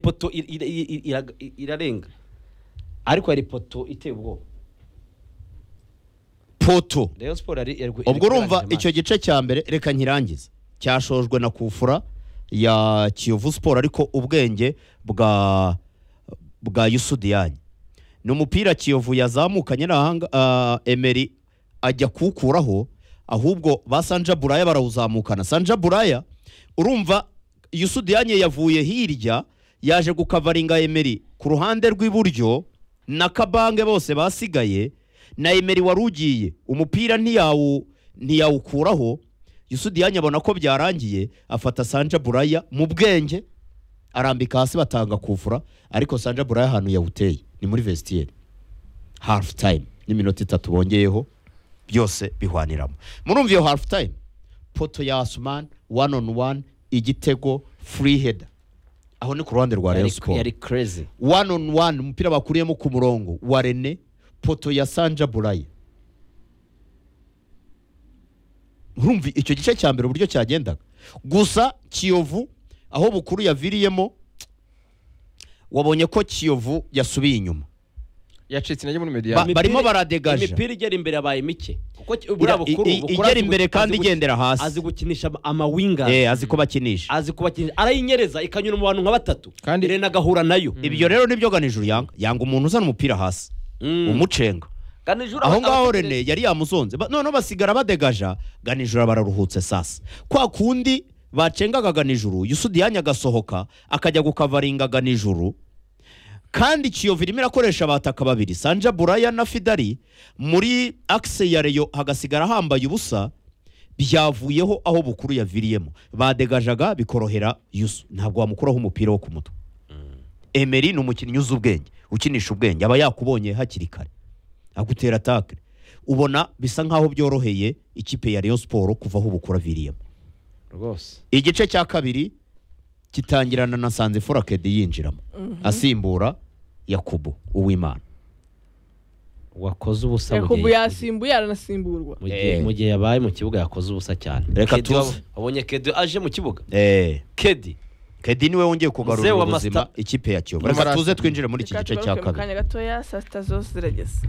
ipoto ir- ir- ir- iraga- irarenga ariko hari ipoto iteye ubwoba poto rayon siporo yari yari- yari ubwo urumva kurangiza icyo gice cya mbere reka nkirangize cyashojwe na kufura ya kiyovu siporo ariko ubwenge bwa bwa yusudiyanyi ni umupira kiyovu yazamukanye n'ahanga ah, emeri ajya kuwukuraho ahubwo ba sanja buraya barawuzamukana sanja buraya urumva yusudiyanyi yavuye hirya yaje gukavaringa emeri ku ruhande rw'iburyo na kabange bose basigaye na emeri wari ugiye umupira ntiyawu ntiyawukuraho yusudiyanyi abona ko byarangiye afata sanja buraya mu bwenge arambika hasi batanga kuvura ariko sanja buraya ahantu yawuteye ni muri vestiaire hafu time n'iminota itatu bongeyeho byose bihwaniramo murumva iyo hafu time poto ya asumani wani onu wani igitego furi heda aho ni ku ruhande rwa yari- reyo siporo yari crazy wani onu wani umupira bakuriyemo ku murongo wa rene poto ya sanja buraya urumva icyo gice cya mbere uburyo cyagendaga gusa kiyovu aho bukuru yaviriyemo wabonye ko kiyovu yasubiye inyuma yacitse intege muri Ba- mediane Imipira- barimo baradegaje. imipira igera imbere yabaye mike kuko ki- buriya I- bukuru i- bukuru igera azi gu- imbere azi kandi gu- igendera hasi. azi gukinisha ama- amawinga Eh, azi ko bakinisha azi kubakinisha arayinyereza ikanyura mu bantu nka batatu Kandi- rena agahura nayo ibyo rero nibyo ganijuru yanga yanga umuntu uzana umupira hasi Mm. umucenga Kandi nijoro aho aba- ngaho abategereza- rene yari yamuzonze Ba- noneho basigara badegaja ganijuru bararuhutse sasa kwa kundi bacengaga ganijuru yusudiyanya agasohoka akajya gukavaringa ganijuru kandi kiyovu irimo irakoresha abataka babiri sanja buraya na fidari muri akise ya reyo hagasigara hambaye ubusa byavuyeho aho bukuru yaviriyemo badegajaga bikorohera yusu ntabwo wamukuraho umupira wo ku mutwe emeri ni umukinnyi uzi ubwenge ukinisha ubwenge aba yakubonye hakiri kare agutera takire ubona bisa nk'aho byoroheye ikipe ya Rayon siporo kuva aho bukura viriyemo rwose igice cya kabiri gitangirana na sanze forakedi yinjiramo asimbura yakubu uwimana wakoze ubusa mu yakubu gihe- yasimbuye aranasimburwa mu gihe- Eh. mu gihe yabaye mu kibuga yakoze ubusa cyane Reka Kedi tuze. wab- wabonye kedi aje mu kibuga eee kedi kedi niwe wongeye kugarura Mzee wa ubuzima Master- ikipe ya kiyovu Mzee wa reka Master. tuze twinjire muri iki reka gice cya tugaruke mu kabiri kanya gatoya saa sita zose zirageze